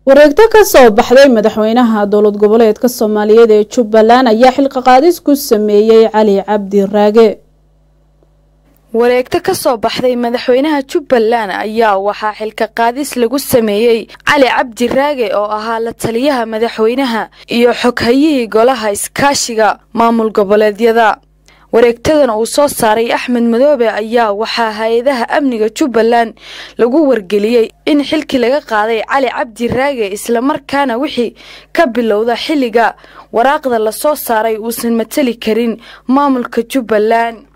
wareegto ka soo baxday madaxweynaha dowlad goboleedka soomaaliyeed ee jubbaland ayaa xilka qaadis ku sameeyey cali cabdi raage wareegto ka soo baxday madaxweynaha jubbaland ayaa waxaa xilka qaadis lagu sameeyey cali cabdi raage oo ahaa la taliyaha madaxweynaha iyo xoghayihii golaha iskaashiga maamul goboleedyada wareegtadan uu soo saaray axmed madoobe ayaa waxaa hay-adaha amniga jubbaland lagu wargeliyey in xilkii laga qaaday cali cabdi raage islamarkaana wixii ka bilowda xilliga waraaqda lasoo saaray uusan matali karin maamulka jubbaland